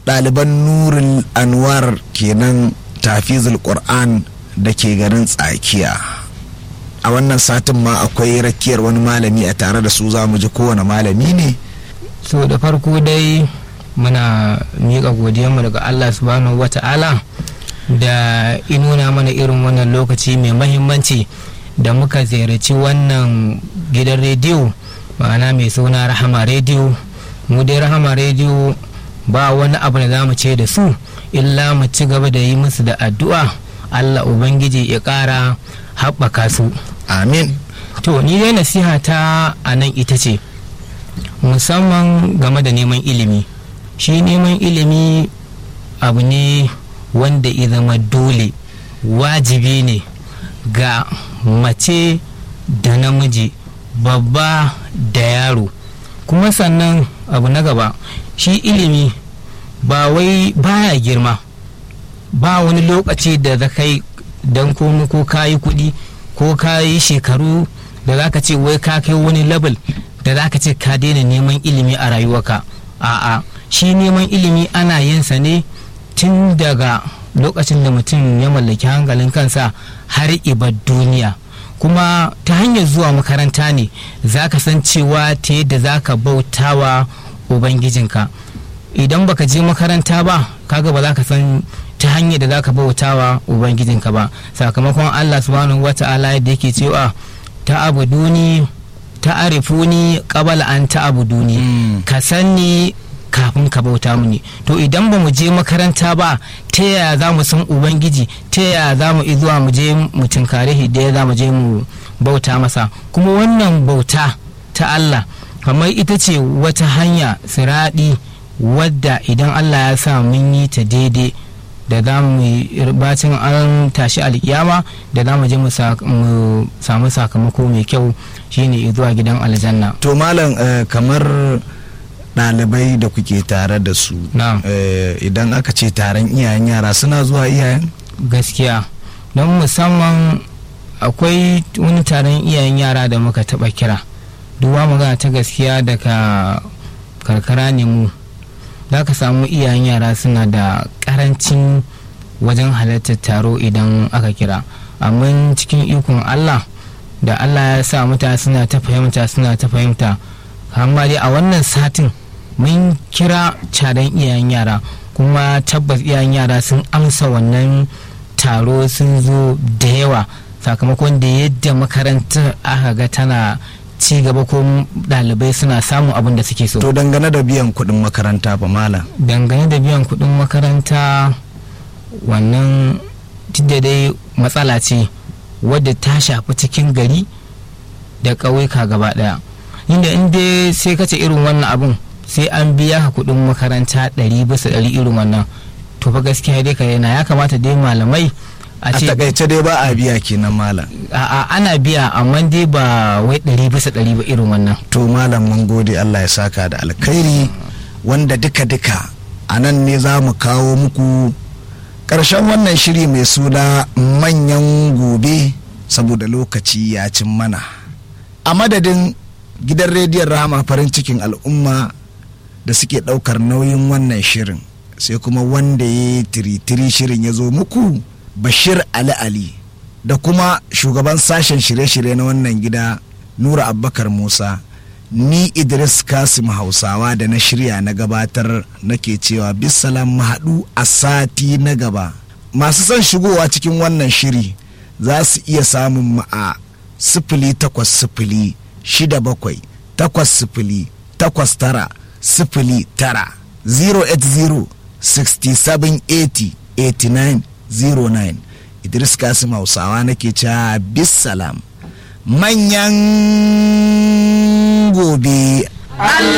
ɗaliban nurul anwar kenan tafizul qur'an da ke garin tsakiya a wannan satin ma akwai rakiyar wani malami a tare da su za mu ji kowane malami ne so da farko dai muna miƙa godiyarmu daga allah subhanahu wa ta'ala da inuna mana irin wannan lokaci mai mahimmanci da muka ziyarci wannan gidan rediyo ma'ana mai suna rahama rediyo mu dai rahama rediyo ba wani abu da za mu ce da su illa mu ci gaba da yi musu da addu'a allah ubangiji ya ƙara haɓaka su amin to ni dai nasiha ta a nan ita ce musamman game da neman ilimi shi neman ilimi abu ne wanda ya zama dole wajibi ne ga mace da namiji babba da yaro kuma sannan abu na gaba shi ilimi ba wai baya girma ba wani lokaci da za kai don komi ko kayi kuɗi ko kayi shekaru da za ka ce wai ka kai wani level da za ka ce ka daina neman ilimi a rayuwarka a'a shi neman ilimi ana yin sa ne tun daga lokacin da mutum ya mallaki hankalin kansa har ibar duniya kuma ta hanyar zuwa makaranta ne za ka san cewa ta yadda za ka bautawa ubangijinka idan baka je makaranta ba kaga ba za ka san ta hanyar da za ka bautawa ubangijinka ba sakamakon allah subhanahu wata'ala yadda yake cewa ta abu duni ta arifuni qabala an ta abu duni ka sani kafin ka bauta mini to idan ba mu je makaranta ba ta yaya za mu san ubangiji ta yaya za mu zuwa mu je mu tunkare da za mu je mu bauta masa kuma wannan bauta ta Allah kamar ita ce wata hanya siraɗi wadda idan Allah ya sa mun yi ta daidai da za mu bacin an tashi alkiyama da za mu je mu samu sakamako mai kyau shine zuwa gidan aljanna to malam kamar ɗalibai da kuke tare da su idan aka ce taron iyayen yara suna zuwa iyayen gaskiya don musamman akwai wani taron iyayen yara da muka taɓa kira duwa magana ta gaskiya daga karkara ne mu za ka samu iyayen yara suna da ƙarancin wajen halartar taro idan aka kira amma cikin ikon allah da allah ya sa mutane suna ta fahimta suna ta fahimta amma dai a wannan satin mun kira cadan iyayen yara kuma tabbas iyayen yara sun amsa wannan taro sun zo da yawa sakamakon da yadda makarantar aka ga tana ci gaba ko ɗalibai suna samun abin da suke so to dangane da biyan kuɗin makaranta ba malam dangane da biyan kuɗin makaranta wannan da dai matsala ce wadda ta shafi cikin gari da ƙauyuka gaba ɗaya inda in dai sai kace irin wannan abun sai an biya ka kuɗin makaranta ɗari bisa ɗari irin wannan to fa gaskiya dai ka yana ya kamata dai malamai a takaice dai ba a biya kenan malam a ana biya amma dai ba wai ɗari bisa ɗari ba irin wannan to malam mun gode Allah ya saka da alkhairi wanda duka duka a nan ne za mu kawo muku ƙarshen wannan shiri mai suna manyan gobe saboda lokaci ya cin mana a madadin gidan rediyon rahama farin cikin al'umma da suke ɗaukar nauyin wannan shirin sai kuma wanda ya tiritiri shirin ya zo muku bashir ali ali da kuma shugaban sashen shirye-shirye na wannan gida nura abubakar musa ni idris kasim hausawa da na shirya na gabatar nake cewa bisalam haɗu a sati na gaba masu son shigowa cikin wannan shiri za su iya samun mu a sifili takwas sifili shida bakwai takwas sifili takwas tara sifili tara 080 6780 89 09 idris kasim hausawa nake cewa bisalam manyan gobe